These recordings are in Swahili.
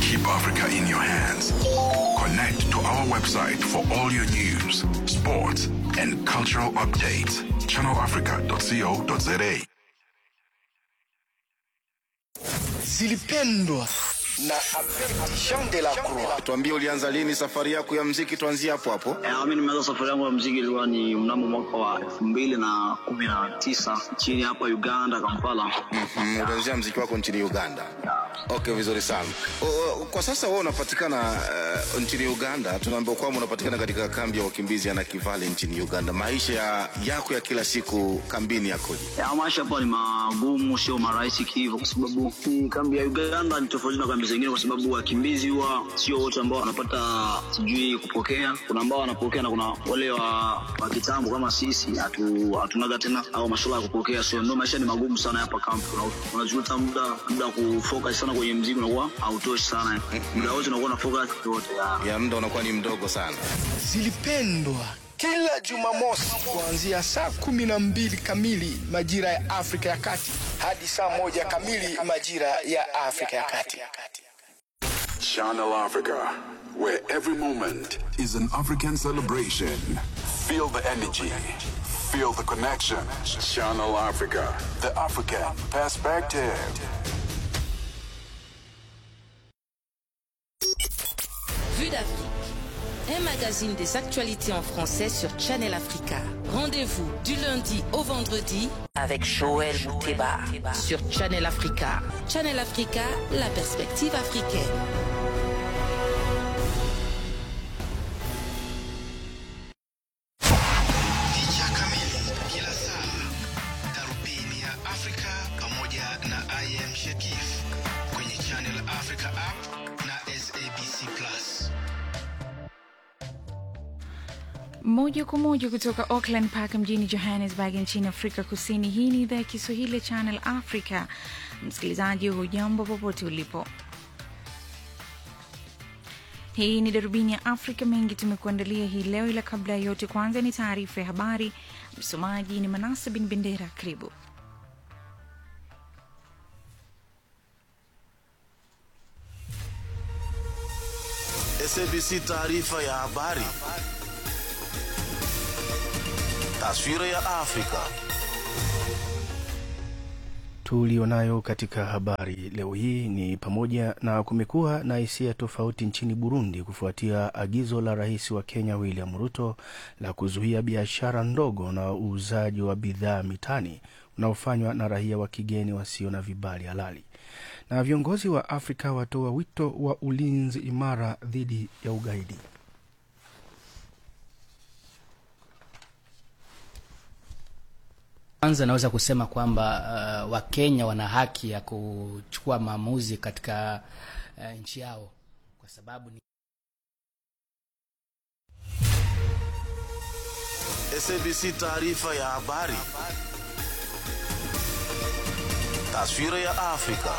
Keep Africa in your hands. Connect to our website for all your news, sports, and cultural updates. ChannelAfrica.co.za. zilipendwa na Abedi Jean de la Croix. Tuambie, ulianza lini safari yako ya mziki? Tuanzie hapo hapo. Eh, mi nimeanza safari yangu ya mziki ilikuwa ni mnamo mwaka wa elfu mbili na kumi na tisa nchini hapa Uganda, Kampala. Mm, ulianzia mziki wako nchini Uganda. Okay, vizuri sana. O, o, kwa sasa wewe unapatikana uh, nchini Uganda. Tunaambiwa kwamba unapatikana katika kambi ya wakimbizi ya Nakivale nchini Uganda. Maisha ya, yako ya kila siku kambini yakoje? Ya, maisha hapa ni magumu, sio marahisi hivyo, kwa sababu hii kambi ya Uganda ni tofauti na kambi zingine, kwa sababu wakimbizi huwa sio wote ambao wanapata sijui kupokea. Kuna ambao wanapokea na kuna wale wa, wa kitambo kama sisi hatu, hatunaga tena au masuala ya kupokea, so ndio maisha ni magumu sana hapa kambi. Una- Unajuta muda muda wa kufocus sana kwenye mziki unakuwa hautoshi sana, muda wote unakuwa na focus yote ya Ya muda unakuwa ni mdogo sana. Zilipendwa kila Jumamosi kuanzia saa kumi na mbili kamili majira ya Afrika ya Kati hadi saa moja kamili majira ya Afrika ya Kati. Channel Africa, where every moment is an African celebration. Feel the energy, feel the connection. Channel Africa, the African perspective. Vue d'Afrique. Un magazine des actualités en français sur Channel Africa. Rendez-vous du lundi au vendredi avec Joël Mouteba sur Channel Africa. Channel Africa, la perspective africaine. Picha kamili kila saa, darubini ya Afrika pamoja na IM Shekif kwenye Channel Africa app na SABC Plus. moja kwa moja kutoka Auckland Park mjini Johannesburg nchini Afrika Kusini. Hii ni idhaa ya Kiswahili ya Channel Africa. Msikilizaji, hujambo popote ulipo. Hii ni darubini ya Afrika. Mengi tumekuandalia hii leo, ila kabla ya yote, kwanza ni taarifa ya habari. Msomaji ni Manasa bin Bendera. Karibu. SABC taarifa ya habari. Taswira ya Afrika. tulionayo katika habari leo hii ni pamoja na kumekuwa na hisia tofauti nchini Burundi kufuatia agizo la rais wa Kenya William Ruto la kuzuia biashara ndogo na uuzaji wa bidhaa mitaani unaofanywa na raia wa kigeni wasio na vibali halali. Na viongozi wa Afrika watoa wito wa ulinzi imara dhidi ya ugaidi. Kwanza naweza kusema kwamba uh, Wakenya wana haki ya kuchukua maamuzi katika uh, nchi yao kwa sababu ni SABC taarifa ya habari. Taswira ya Afrika.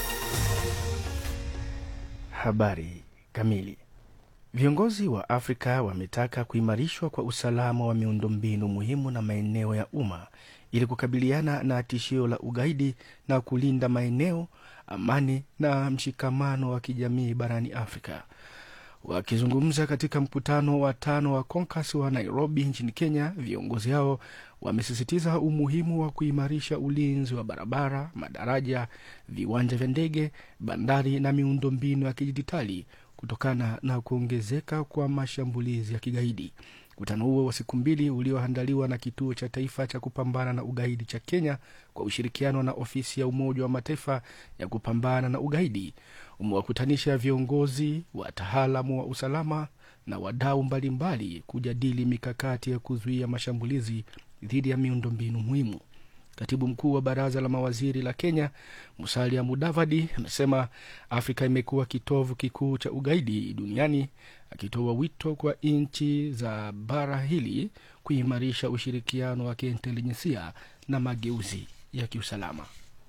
Habari kamili. Viongozi wa Afrika wametaka kuimarishwa kwa usalama wa miundombinu muhimu na maeneo ya umma ili kukabiliana na tishio la ugaidi na kulinda maeneo, amani na mshikamano wa kijamii barani Afrika. Wakizungumza katika mkutano wa tano wa CONCAS wa Nairobi nchini Kenya, viongozi hao wamesisitiza umuhimu wa kuimarisha ulinzi wa barabara, madaraja, viwanja vya ndege, bandari na miundombinu ya kidijitali kutokana na kuongezeka kwa mashambulizi ya kigaidi. Mkutano huo wa siku mbili ulioandaliwa na Kituo cha Taifa cha Kupambana na Ugaidi cha Kenya kwa ushirikiano na Ofisi ya Umoja wa Mataifa ya Kupambana na Ugaidi umewakutanisha viongozi, wataalamu wa usalama na wadau mbalimbali kujadili mikakati ya kuzuia mashambulizi dhidi ya miundombinu muhimu. Katibu mkuu wa baraza la mawaziri la Kenya Musalia Mudavadi amesema Afrika imekuwa kitovu kikuu cha ugaidi duniani, akitoa wito kwa nchi za bara hili kuimarisha ushirikiano wa kiintelijensia na mageuzi ya kiusalama.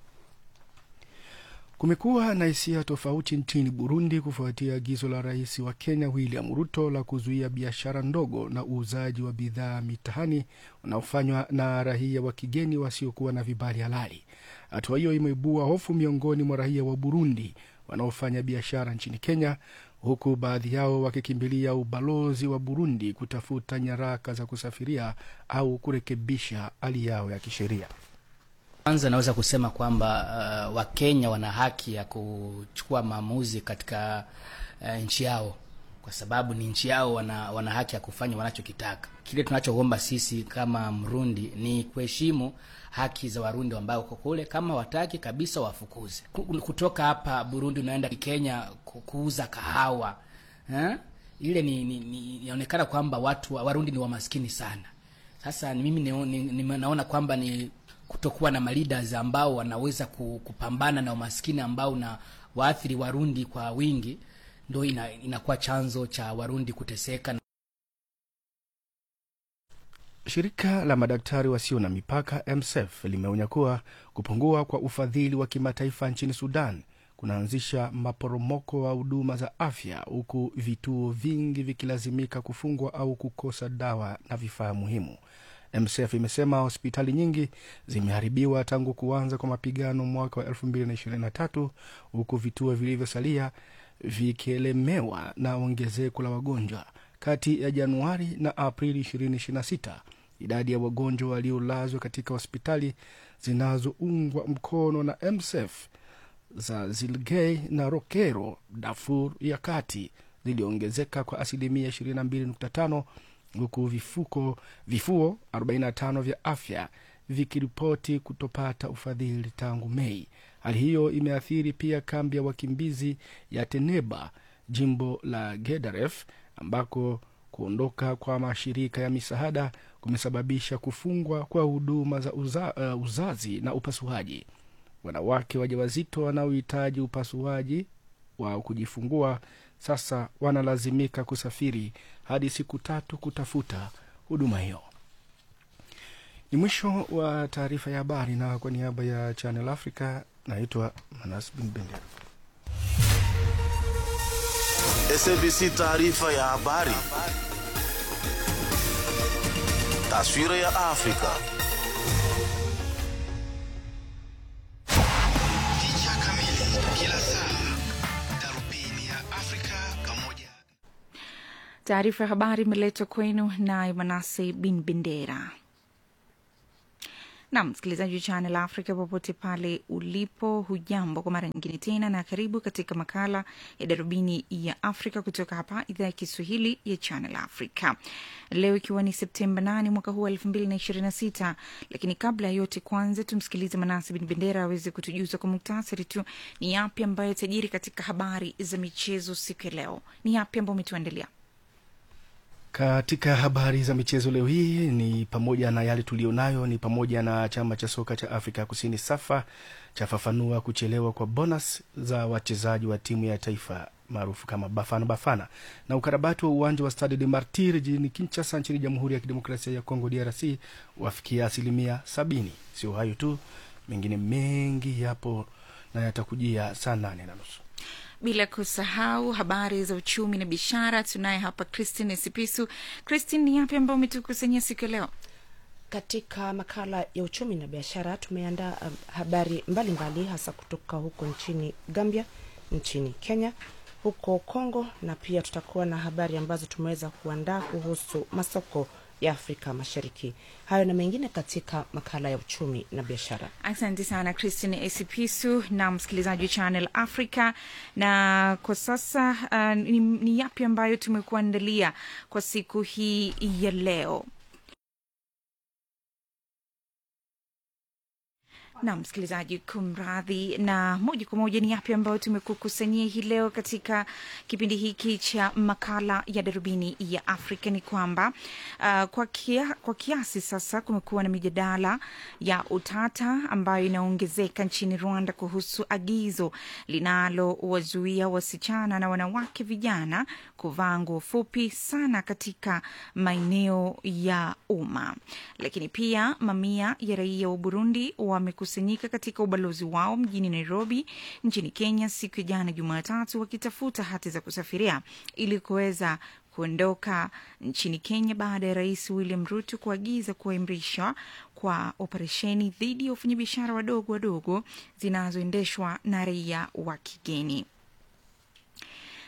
Kumekuwa na hisia tofauti nchini Burundi kufuatia agizo la rais wa Kenya William Ruto la kuzuia biashara ndogo na uuzaji wa bidhaa mitaani unaofanywa na raia wa kigeni wasiokuwa na vibali halali. Hatua hiyo imeibua hofu miongoni mwa raia wa Burundi wanaofanya biashara nchini Kenya, huku baadhi yao wakikimbilia ubalozi wa Burundi kutafuta nyaraka za kusafiria au kurekebisha hali yao ya kisheria. Kwanza naweza kusema kwamba uh, Wakenya wana haki ya kuchukua maamuzi katika uh, nchi yao, kwa sababu ni nchi yao, wana, wana haki ya kufanya wanachokitaka. Kile tunachoomba sisi kama Mrundi ni kuheshimu haki za Warundi ambao uko kule. Kama wataki kabisa, wafukuze kutoka hapa Burundi, unaenda Kenya kuuza kahawa eh? Ile ni, ni, ni inaonekana kwamba watu Warundi ni wamaskini sana. Sasa ni mimi ni, ni, ni, naona kwamba ni kutokuwa na maleaders ambao wanaweza kupambana na umaskini ambao na waathiri Warundi kwa wingi, ndo ina, inakuwa chanzo cha Warundi kuteseka. Shirika la madaktari wasio na mipaka MSF limeonya kuwa kupungua kwa ufadhili wa kimataifa nchini Sudan kunaanzisha maporomoko wa huduma za afya, huku vituo vingi vikilazimika kufungwa au kukosa dawa na vifaa muhimu. MSF imesema hospitali nyingi zimeharibiwa tangu kuanza kwa mapigano mwaka wa 2023 huku vituo vilivyosalia vikielemewa na ongezeko la wagonjwa. Kati ya Januari na Aprili 2026 idadi ya wagonjwa waliolazwa katika hospitali zinazoungwa mkono na MSF za Zilgei na Rokero, Darfur ya kati ziliongezeka kwa asilimia 22.5 huku vifuko vifuo 45 vya afya vikiripoti kutopata ufadhili tangu Mei. Hali hiyo imeathiri pia kambi ya wakimbizi ya Teneba, jimbo la Gedaref, ambako kuondoka kwa mashirika ya misaada kumesababisha kufungwa kwa huduma za uza, uh, uzazi na upasuaji. Wanawake wajawazito wanaohitaji upasuaji wa kujifungua sasa wanalazimika kusafiri hadi siku tatu kutafuta huduma hiyo. Ni mwisho wa taarifa ya habari, na kwa niaba ya Channel Africa naitwa Manas Bin Bendera. SABC taarifa ya habari. Taswira ya Afrika. Picha kamili kila saa, darubini ya Afrika pamoja Taarifa ya habari imeletwa kwenu naye Manase Bin Bendera. Nam msikilizaji wa Channel Africa popote pale ulipo, hujambo kwa mara nyingine tena, na karibu katika makala ya darubini ya Afrika kutoka hapa idhaa ya Kiswahili ya Channel Africa, leo ikiwa ni Septemba 8 mwaka huu wa elfu mbili na ishirini na sita. Lakini kabla ya yote, kwanza tumsikilize Manasi Bin Bendera aweze kutujuza kwa muktasari tu ni yapi ambayo tajiri katika habari za michezo siku ya leo. Ni yapi ambayo umetuandalia? Katika habari za michezo leo hii ni pamoja na yale tulionayo, ni pamoja na chama cha soka cha Afrika ya Kusini SAFA chafafanua kuchelewa kwa bonus za wachezaji wa timu ya taifa maarufu kama Bafana Bafana, na ukarabati wa uwanja wa Stade de Martir jijini Kinshasa nchini Jamhuri ya Kidemokrasia ya Kongo DRC wafikia asilimia sabini. Sio hayo tu, mengine mengi yapo na yatakujia saa nane na nusu bila kusahau habari za uchumi na biashara. Tunaye hapa Christine Sipisu. Christine, ni yapi ambayo umetukusanyia siku ya leo? Katika makala ya uchumi na biashara tumeandaa um, habari mbalimbali mbali, hasa kutoka huko nchini Gambia, nchini Kenya, huko Kongo, na pia tutakuwa na habari ambazo tumeweza kuandaa kuhusu masoko ya Afrika Mashariki. Hayo na mengine katika makala ya uchumi na biashara. Asante sana Christine Esipisu na msikilizaji wa Channel Africa. Na kwa sasa uh, ni, ni yapi ambayo tumekuandalia kwa siku hii ya leo? na msikilizaji, kumradhi. Na moja kwa moja ni yapi ambayo tumekukusanyia hii leo katika kipindi hiki cha makala ya darubini ya Afrika ni kwamba uh, kwa, kia, kwa kiasi sasa kumekuwa na mijadala ya utata ambayo inaongezeka nchini Rwanda kuhusu agizo linalowazuia wasichana na wanawake vijana kuvaa nguo fupi sana katika maeneo ya umma. Lakini pia mamia ya raia wa Burundi wamekusanyika katika ubalozi wao mjini Nairobi nchini Kenya siku ya jana Jumatatu, wakitafuta hati za kusafiria ili kuweza kuondoka nchini Kenya baada ya Rais William Ruto kuagiza kuimarishwa kwa operesheni dhidi ya wafanyabiashara wadogo wadogo zinazoendeshwa na raia wa kigeni.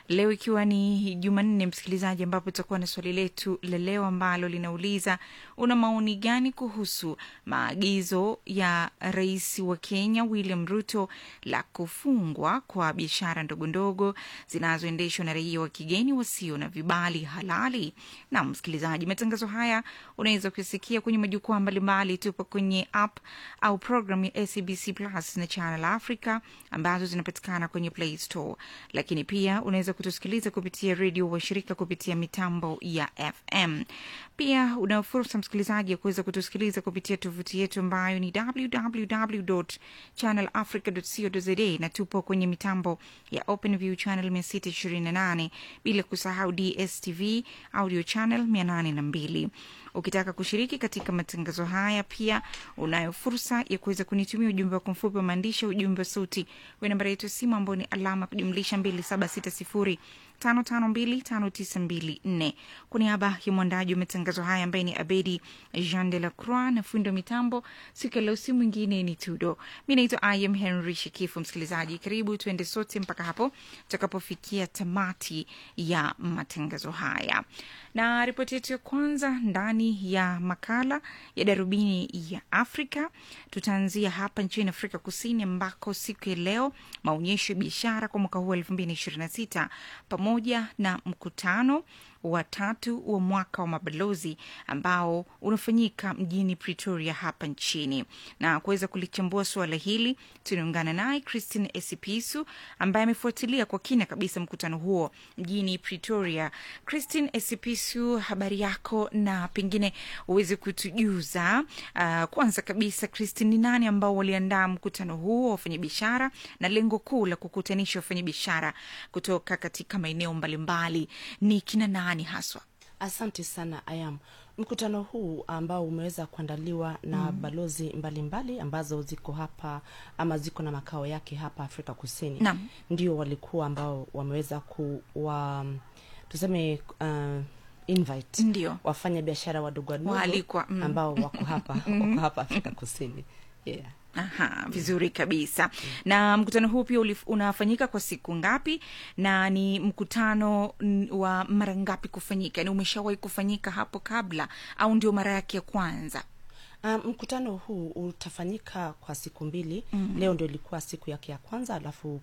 leo ikiwa ni Jumanne, msikilizaji, ambapo tutakuwa na swali letu la leo ambalo linauliza una maoni gani kuhusu maagizo ya rais wa Kenya William Ruto la kufungwa kwa biashara ndogondogo zinazoendeshwa na raia wa kigeni wasio na vibali halali. Na msikilizaji, matangazo haya unaweza kusikia kwenye majukwaa mbalimbali. Tupo kwenye app au program ya SABC Plus na Channel Africa ambazo zinapatikana kwenye Play Store, lakini pia unaweza kutusikiliza kupitia redio washirika kupitia mitambo ya FM. Pia una fursa msikilizaji ya kuweza kutusikiliza kupitia tovuti yetu ambayo ni www.channelafrica.co.za na tupo kwenye mitambo ya OpenView channel 628 bila kusahau DSTV audio channel 802. Ukitaka kushiriki katika matangazo haya, pia unayo fursa ya kuweza kunitumia ujumbe wako mfupi wa maandishi, ujumbe wa sauti wa nambari yetu ya simu ambao ni alama kujumlisha 2760 5525924 kwa niaba ya mwandaji wa matangazo haya ambaye ni Abedi Jean de la Croix na fundi wa mitambo siku ya leo, si mwingine ni Tudo. Mi naitwa Im Henry Shikifu. Msikilizaji, karibu tuende sote mpaka hapo tutakapofikia tamati ya matangazo haya, na ripoti yetu ya kwanza ndani ya makala ya darubini ya Afrika tutaanzia hapa nchini Afrika Kusini ambako siku ya leo maonyesho ya biashara kwa mwaka huu elfu mbili na ishirini na sita pamoja na mkutano wa tatu wa mwaka wa mabalozi ambao unafanyika mjini Pretoria hapa nchini. Na kuweza kulichambua suala hili, tunaungana naye Christine Esipisu ambaye amefuatilia kwa kina kabisa mkutano huo mjini Pretoria. Christine Esipisu, habari yako, na pengine uweze kutujuza uh, kwanza kabisa Christine, ni nani ambao waliandaa mkutano huo wa wafanyabiashara na lengo kuu la kukutanisha wafanyabiashara kutoka katika maeneo mbalimbali ni kina nani haswa? Asante sana Ayam. Mkutano huu ambao umeweza kuandaliwa na mm. balozi mbalimbali mbali, ambazo ziko hapa ama ziko na makao yake hapa Afrika Kusini Naam. ndio walikuwa ambao wameweza kuwa tuseme uh, invite Ndio. wafanya biashara wadogo wadogo Waalikwa, mm. ambao wako hapa wako hapa Afrika Kusini yeah. Aha, vizuri kabisa. Na mkutano huu pia ulif- unafanyika kwa siku ngapi, na ni mkutano n- wa mara ngapi kufanyika? Ni umeshawahi kufanyika hapo kabla au ndio mara yake ya kwanza? Um, mkutano huu utafanyika kwa siku mbili mm. Leo ndio ilikuwa siku yake ya kwanza, alafu